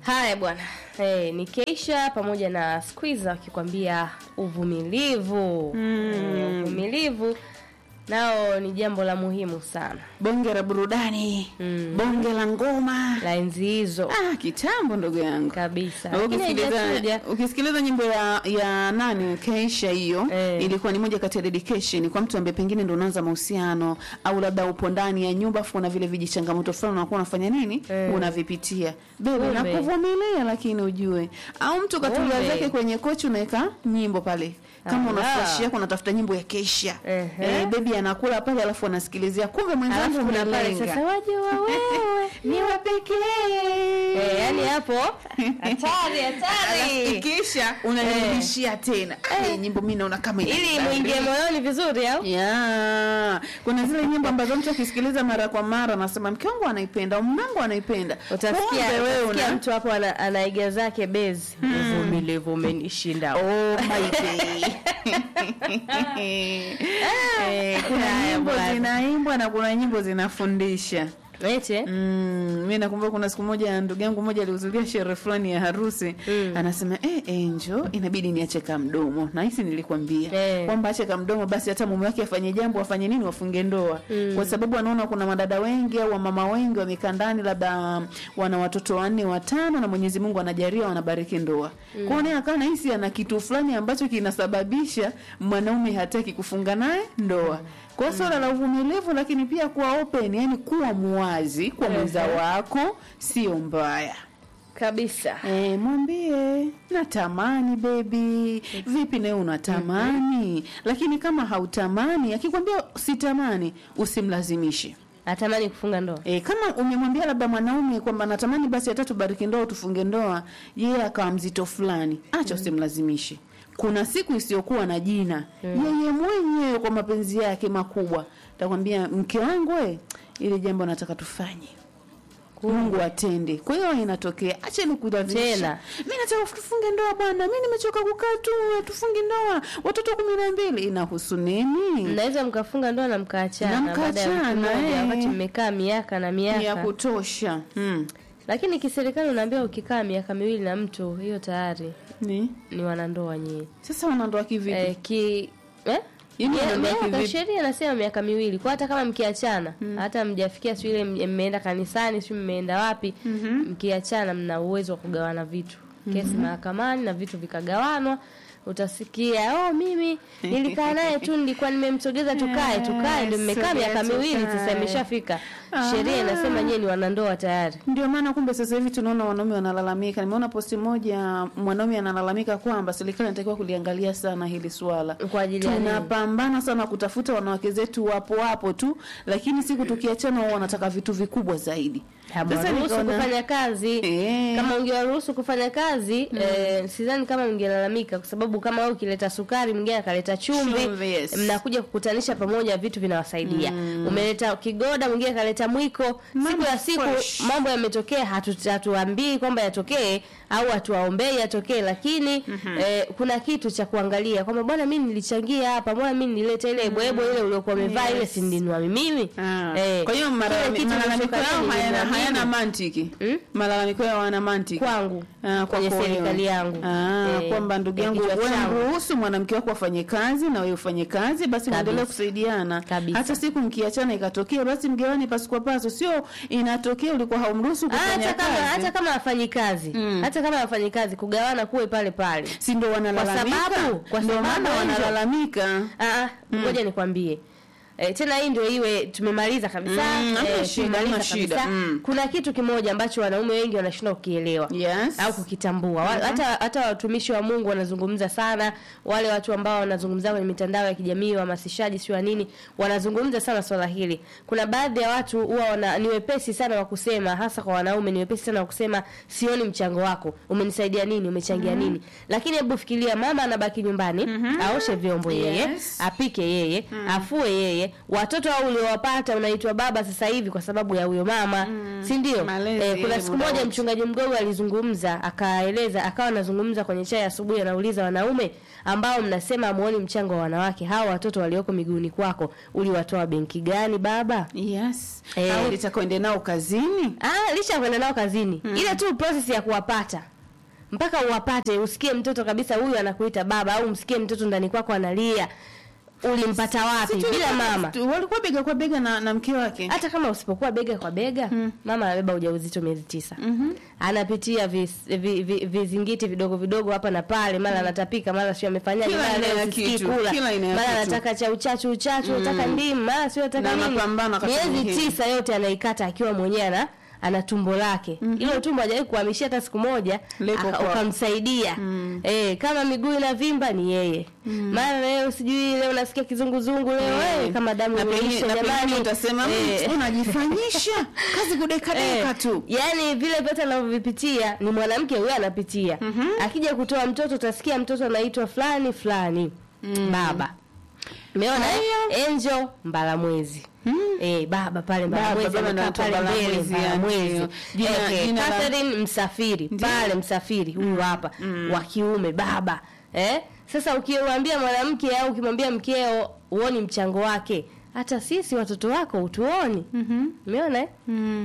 Haya bwana, hey, ni Keisha pamoja na Squeezer wakikwambia uvumilivu. Eh, uvumilivu nao ni jambo la muhimu sana bonge la burudani Mm. bonge la ngoma la enzi hizo ah, kitambo ndugu yangu kabisa, Na lakini ukisikiliza haijachuja. ukisikiliza nyimbo ya, ya nani Keisha hiyo Eh. ilikuwa ni moja kati ya dedication kwa mtu ambaye pengine ndo unaanza mahusiano au labda upo ndani ya nyumba afu kuna vile vijichangamoto fulani unakuwa unafanya nini Eh. unavipitia bebe Kumbe. nakuvumilia lakini ujue au mtu katulia Kumbe. zake kwenye kochi unaweka nyimbo pale kama una Ala. flash yako unatafuta nyimbo ya Keisha Ehe. eh, bebi anakula pale alafu anasikilizia kumbe mwenzangu Alafu kuna pale umelenga sasa waje wa wewe ni wa pekee eh, yani hapo hatari hatari, kisha unanirudishia tena Eh, nyimbo mi naona kama ili inakubali. muingie moyoni vizuri au ya kuna zile nyimbo ambazo mtu akisikiliza mara kwa mara anasema mke wangu anaipenda mume wangu anaipenda utasikia Kumbe wewe utasikia una mtu hapo ana, anaiga zake bezi uvumilivu umenishinda Oh my day. Eh, kuna Haya nyimbo bwana. zinaimbwa na kuna nyimbo zinafundisha ete Mm, mi nakumbuka kuna siku moja ndugu yangu mmoja alihudhuria sherehe fulani ya harusi Mm. anasema eh, Angel inabidi niache kamdomo na hisi nilikwambia Eh. kwamba ache kamdomo basi hata mume wake afanye jambo afanye nini wafunge ndoa Mm. kwa sababu anaona kuna madada wengi au wamama wengi wamekaa ndani labda um, wana watoto wanne watano na Mwenyezi Mungu anajalia wanabariki ndoa mm. kwao naye akawa nahisi ana kitu fulani ambacho kinasababisha mwanaume hataki kufunga naye ndoa kwa swala la uvumilivu lakini pia kuwa open yani kuwa muwazi kwa mwenza Ehe. wako sio mbaya kabisa E, mwambie natamani bebi vipi nawe unatamani lakini kama hautamani akikwambia sitamani usimlazimishe natamani kufunga ndoa E, kama umemwambia labda mwanaume kwamba natamani basi hata tubariki ndoa tufunge ndoa yeye akawa mzito fulani acha usimlazimishe kuna siku isiyokuwa na jina yeye mwenyewe kwa mapenzi yake makubwa takwambia mke wangu we ili jambo nataka tufanye Mungu atende. Kwa hiyo inatokea, acha nikulazimisha. Tena. Mimi nataka tufunge ndoa bwana. Mimi nimechoka kukaa tu, tufunge ndoa. Watoto kumi na mbili inahusu nini? mnaweza mkafunga ndoa na mkaachana Na baada ya wiki mkaachana, moja, eh. wakati mmekaa miaka na Ni ya miaka kutosha. Mm. lakini kiserikali unaambia ukikaa miaka miwili na mtu hiyo tayari Ni? ni wanandoa nyie Sasa wanandoa kivipi? eh, ki eh? Yaani Yeah, wanandoa miaka- kivipi? sheria inasema miaka miwili kwa hata kama mkiachana hata mjafikia siu ile m- mmeenda kanisani siu mmeenda wapi mkiachana mna uwezo wa kugawana vitu kesi mahakamani na vitu vikagawanwa utasikia oh mimi nilikaa naye tu nilikuwa nimemsogeza tukae tukae ndio mmekaa Sogea miaka miwili tukae. sasa imeshafika Aha. sheria inasema nyie ni wanandoa tayari Ndio maana kumbe sasa hivi tunaona wanaume wanalalamika. Nimeona posti moja mwanaume analalamika kwamba serikali inatakiwa kuliangalia sana hili swala. Kwa ajili ya nini? Tunapambana sana kutafuta wanawake zetu wapo wapo tu, lakini siku tukiachana wao wanataka vitu vikubwa zaidi. Sasa ruhusu nikaona- kufanya kazi Eh. kama ungewaruhusu kufanya kazi eh, sidhani kama mngelalamika kwa sababu kama wewe ukileta sukari mwingine akaleta chumvi Chumvi, yes. mnakuja kukutanisha pamoja vitu vinawasaidia umeleta kigoda mwingine akaleta mwiko siku Mambo ya siku fresh. mambo yametokea hatu- hatuambii kwamba yatokee au hatuwaombei yatokee lakini eh, kuna kitu cha kuangalia kwamba bwana mimi nilichangia hapa mbona mimi nilileta ile bwebo ile uliokuwa umevaa ile Yes. si nilinunua mimi Ah. Eh, Kwa hiyo kile malami- kitu malalamiko nilichokataa yao hayana, nilinunua hayana mimi. mantiki. Mm? Malalamiko yao hayana mantiki. kwangu Ah, kwenye kwako wewe. serikali yangu Ah, Eh, kwamba ndugu ya yangu kichwa wewe changu. mruhusu mwanamke wako afanye kazi na wewe ufanye kazi, basi Kabisa. muendelee kusaidiana. Kabisa. Hata siku mkiachana ikatokea, basi mgawane pasu kwa pasu, sio inatokea ulikuwa haumruhusu kufanya hata kama kazi. hata kama hafanyi kazi Mm. hata kama hafanyi kazi kugawana kuwe pale pale si ndio wanalalamika? sababu- kwa ndio sababu maana Angel- wanalalamika. Ah, ah, ngoja nikwambie E, tena hii ndio iwe tumemaliza kabisa Mm, hamna eh, shida, tumemaliza hamna shida. kabisa. Mm. kuna kitu kimoja ambacho wanaume wengi wanashindwa kukielewa Yes. au kukitambua Wa- hata hata watumishi wa Mungu wanazungumza sana wale watu ambao wanazungumza kwenye mitandao ya kijamii wahamasishaji sio nini wanazungumza sana swala hili kuna baadhi ya watu huwa wana ni wepesi sana wa kusema hasa kwa wanaume ni wepesi sana wa kusema sioni mchango wako umenisaidia nini umechangia nini lakini hebu fikiria mama anabaki nyumbani aoshe vyombo yeye Yes. apike yeye afue yeye yeye watoto au uliowapata unaitwa baba sasa hivi kwa sababu ya huyo mama si ndio Malezi, eh, kuna eh, siku muda moja wote. mchungaji mgogo alizungumza akaeleza akawa anazungumza kwenye chai asubuhi anauliza wanaume ambao mnasema amuoni mchango wa wanawake hawa watoto walioko miguuni kwako uliwatoa benki gani baba yes Eh. au litakwende nao kazini Ah, licha ya kwenda nao kazini ile tu process ya kuwapata mpaka uwapate usikie mtoto kabisa huyu anakuita baba au msikie mtoto ndani kwako analia ulimpata wapi Si tu- bila mama tu- walikuwa bega kwa bega na, na mke wake hata kama usipokuwa bega kwa bega mama anabeba ujauzito miezi tisa anapitia vis, vi, vi, vizingiti vidogo vidogo hapa na pale mara anatapika mara sio amefanyaje Kila mara aina leo ya sisikii kitu, kula kila aina ya mara kitu. anataka cha uchachu uchachu anataka ndimu mara sio anataka Na nini mapambano wakati miezi mwingine. tisa yote anaikata akiwa mwenyewe ana ana tumbo lake hilo tumbo hajawahi kuhamishia hata siku moja Liko aka- kwako. ukamsaidia eh, kama miguu inavimba ni yeye mara leo sijui leo nasikia kizunguzungu leo Eh. eh, kama damu na pengine imeisha na pengine jamani utasema Eh. "Mm, unajifanyisha kazi kudekadeka Eh, tu yani vile vyote anavyovipitia ni mwanamke huyo anapitia akija kutoa mtoto utasikia mtoto anaitwa fulani fulani baba umeona eh? Angel Mbalamwezi Eh, baba pale Mbalamwezi baba amekaa anaitwa pale mbele Mbalamwezi, Mbalamwezi ndio. Jina- Eh, jina la- Catherine Msafiri pale Msafiri huyu hapa wa kiume baba eh sasa ukiwaambia mwanamke au ukimwambia mkeo uoni mchango wake hata sisi watoto wako utuoni umeona eh?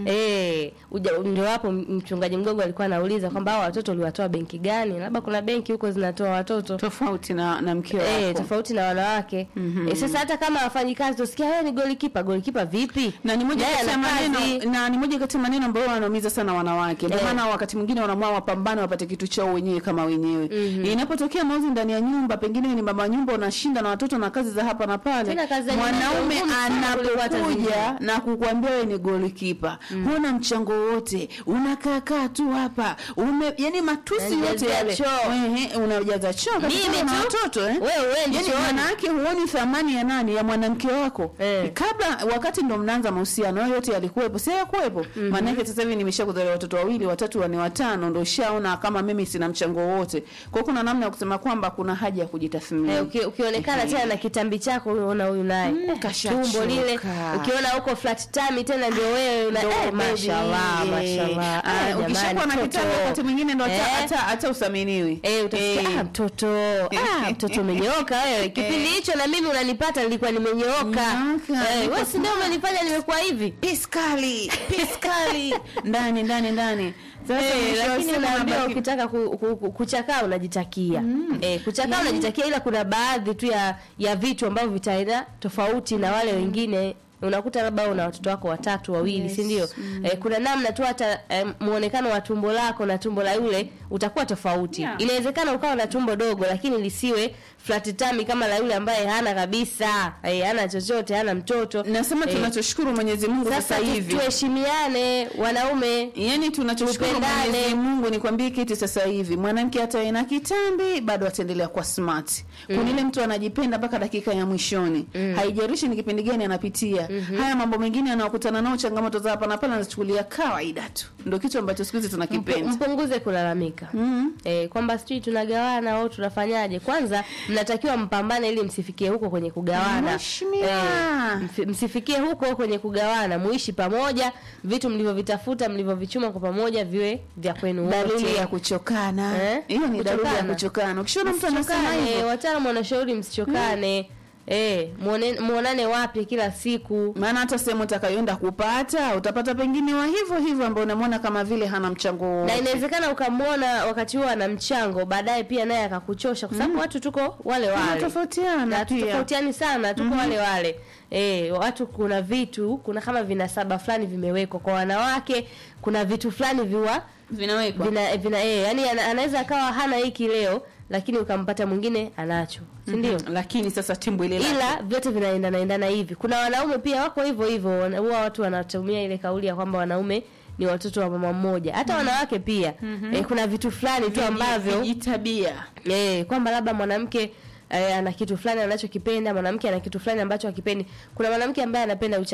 Eh, uja- ndio hapo m- mchungaji mgogo alikuwa anauliza kwamba hao watoto uliwatoa benki gani labda kuna benki huko zinatoa watoto tofauti na na mke wako Eh, tofauti na wanawake eh, sasa hata kama wafanyi kazi tusikia wewe ni golikipa golikipa vipi na ni moja Naye kati ya ana maneno kazi. na ni moja kati ya maneno ambayo wanaumiza sana wanawake ndio Eh. maana wakati mwingine wanaamua wapambane wapate kitu chao wenyewe kama wenyewe inapotokea mauzi ndani ya nyumba pengine ni mama nyumba unashinda na watoto na kazi za hapa na pale Tena kazi za nyumbani mwanaume ndio ngumu sana kuliko hata zingine. anapokuja na kukwambia wewe ni golikipa huna mchango wote unakaa kaa tu hapa ume yani matusi yote Unajazia yale choo. Ehe, unajaza choo Mimi kabisa na tu? watoto eh Wewe uendi yani chooni. manake huoni thamani ya nani ya mwanamke wako Eh. kabla wakati ndo mnaanza mahusiano hayo yote yalikuwepo si yakuwepo maanake sasa hivi nimeshakuzalia watoto wawili watatu wanne watano ndo shaona kama mimi sina mchango wowote kwa hiyo kuna namna ya kusema kwamba kuna haja ya kujitathmini Eh, uki, ukionekana tena na kitambi chako unaona huyu naye Eh, kashachoka. tumbo lile ukiona huko flat tummy tena ndio wewe una Ndo eh, baby. mashallah Eh, mashallah ah, Ah, jamani, ukishakuwa na mtoto. kitambi wakati mwingine ndo hata Eh. hata hata usaminiwi Eh, utasikia Eh. ah, mtoto ah, mtoto umenyooka wewe. Kipindi hicho na mimi unanipata nilikuwa nimenyooka. Nyooka, Eh, niko wewe si ndio umenifanya nimekuwa hivi? piskali piskali ndani ndani ndani sasa Eh, mwisho wa lakini siku unaambiwa unabaki- ukitaka ku, ku, ku, kuchakaa unajitakia. Eh, kuchakaa unajitakia ila kuna baadhi tu ya ya vitu ambavyo vitaenda tofauti na wale wengine unakuta labda una watoto wako watatu wawili Yes. si ndio eh, kuna namna tu hata eh, muonekano wa tumbo lako na tumbo la yule utakuwa tofauti Yeah. inawezekana ukawa na tumbo dogo lakini lisiwe flat tummy kama la yule ambaye hana kabisa eh, hana chochote hana mtoto nasema Eh, tunachoshukuru Mwenyezi Mungu sasa sasa tu- hivi tuheshimiane wanaume Yaani tunachoshukuru Tupendane. Mwenyezi Mungu ni kwambie kitu sasa hivi, mwanamke hata awe na kitambi bado ataendelea kuwa smart. Kuna ile mtu anajipenda mpaka dakika ya mwishoni, haijalishi ni kipindi gani anapitia. Haya mambo mengine anayokutana nao, changamoto za hapa na pale, anachukulia kawaida tu. Ndio kitu ambacho siku hizi Mp- tunakipenda. mpunguze kulalamika Mhm. eh, kwamba sijui tunagawana au tunafanyaje kwanza mnatakiwa mpambane ili msifikie huko kwenye kugawana Mheshimiwa. mfi- msifikie huko kwenye kugawana muishi pamoja vitu mlivyovitafuta mlivyovichuma kwa pamoja viwe vya kwenu Dalili wote ya kuchokana. Eh? Hiyo ni dalili ya Kuchokana. kuchokana. Ukishaona mtu anasema Msichokane, hivyo, wataalamu wanashauri msichokane eh, muone- muonane wapi kila siku maana hata sehemu utakayoenda kupata utapata pengine wa hivyo hivyo ambao unamwona kama vile hana mchango na wowote. inawezekana ukamwona wakati huo ana mchango baadaye pia naye akakuchosha kwa sababu watu tuko wale wale Tunatofautiana na pia. tofautiani sana tuko wale wale e, watu kuna vitu kuna kama vinasaba fulani vimewekwa kwa wanawake kuna vitu fulani viwa vinawekwa vina, vina e, yani ana, anaweza akawa hana hiki leo lakini ukampata mwingine anacho si ndio Mhm. lakini sasa timbu ile lake. ila vyote vinaendana endana hivi kuna wanaume pia wako hivyo hivyo wana- huwa watu wanatumia ile kauli ya kwamba wanaume ni watoto wa mama mmoja hata wanawake pia eh, kuna vitu fulani tu ambavyo vijitabia eh, kwamba labda mwanamke eh, ana kitu fulani anachokipenda mwanamke ana kitu fulani ambacho hakipendi kuna mwanamke ambaye anapenda uchafu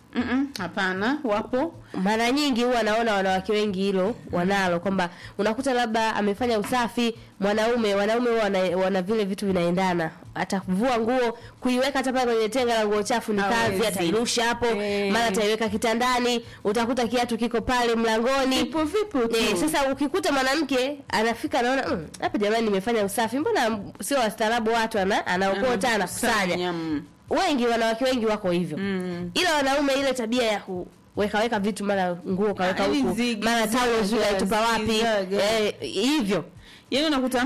Mm-mm, hapana wapo mara nyingi huwa naona wanawake wengi hilo wanalo kwamba unakuta labda amefanya usafi mwanaume wanaume huwa wana, wana vile vitu vinaendana atavua nguo kuiweka hata pale kwenye tenga la nguo chafu ni kazi Hawezi. atairusha hapo Eh. mara ataiweka kitandani utakuta kiatu kiko pale mlangoni vipo vipo tu Eh, sasa ukikuta mwanamke anafika anaona "Mm, hapa jamani nimefanya usafi mbona sio wastaarabu watu ana anaokota anakusanya mm. wengi wanawake wengi wako hivyo Mm. ila wanaume ile tabia ya kuweka weka vitu mara nguo kaweka Ah, huku zigi, mara taulo zaga, zile tupa wapi zizaga. eh, hivyo yaani unakuta